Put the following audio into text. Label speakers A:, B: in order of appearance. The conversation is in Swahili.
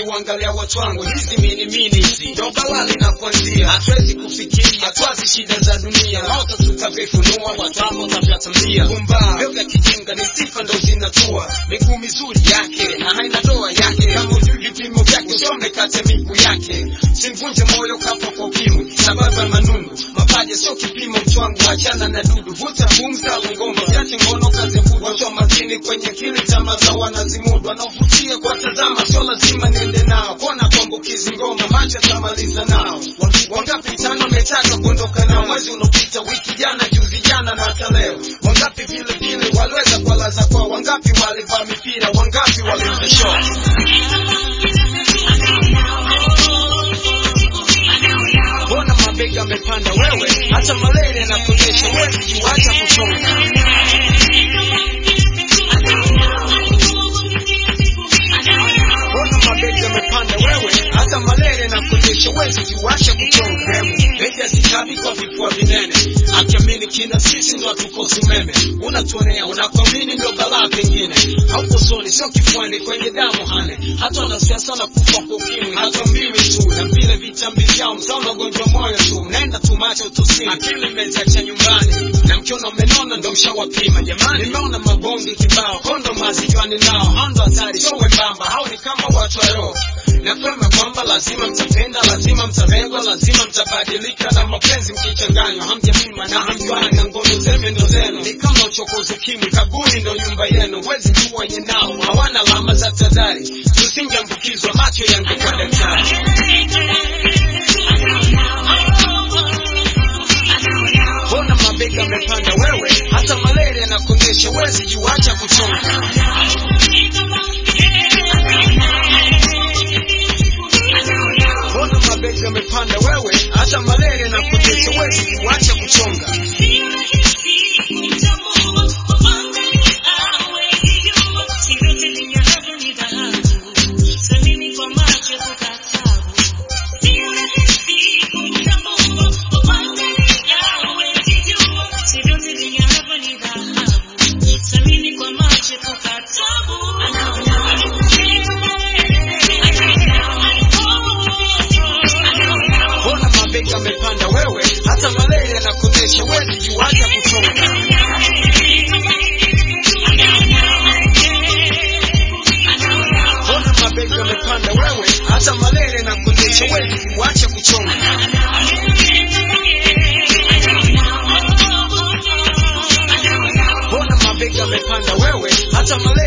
A: nikiwangalia watu wangu hizi mini mini hizi ndo balali na kuanzia hatuwezi kufikiria hatwazi shida za dunia moto tutavifunua watamo tavyatamlia kumba vyo vya kijinga ni sifa ndo zinatua miguu mizuri yake na haina doa yake kama ujui vipimo vyake usome kate miguu yake simvunje moyo kafa kwa ukimwi sababu ya manundu mapaja sio kipimo mchwangu achana na dudu vuta pumza ngoma yache ngono kazi kubwa watu wa makini kwenye kili chama za wanazimudu wanaovutia kwa tazama sio lazima niende nao kona kuambukizi ngoma macho tamaliza nao wangapi tano metaka kuondoka nao mwezi unaopita wiki jana juzi jana na hata leo wangapi vile vile waliweza kuwalaza kwao wangapi walivaa mipira wangapi waliuza show mbona mabega amepanda wewe hata malaria na kunyesha wezi kiwacha kusonga mbona mabega amepanda wewe hata malaria na kunyesha wezi kiwacha kuchonga Beja zikabi kwa vifua vinene akiamini kina sisi ndo hatukosi umeme unatuonea unakuamini ndo balaa pengine hauko soni sio kifuani kwenye damu hane hata wanasiasa na kufa kwa ukimwi hata mbiwi tu na vile vitambi vyao mtaona ugonjwa moyo tu naenda tu macho tusini akili mmeziacha nyumbani na mkiona umenona ndo mshawapima jamani nimeona mabonge kibao kondo mazijuani nao hao ndo hatari sio wembamba hao ni kama watu wa roho na kwema kwamba lazima mtapenda lazima mtarengwa lazima mtabadilika na mapenzi mkichanganywa hamjapima na hamjuani na ngono zeme ndo zenu ni kama uchokozi kimwi kaburi ndo nyumba yenu wezi jua wenye nao hawana alama za tadhari tusingeambukizwa macho yangekuwa daktari mbona mabega amepanda wewe hata malaria na kuonyesha wezi juacha kuchonga mbona mabega amepanda wewe hata malaria na kuonyesha wezi juacha kuchonga mbona mabega amepanda wewe hata malaria na kuonyesha wezi juacha kuchonga mbona mabega amepanda wewe hata malaria na kuonyesha wezi juacha kuchonga mbona mabega amepanda wewe hata malaria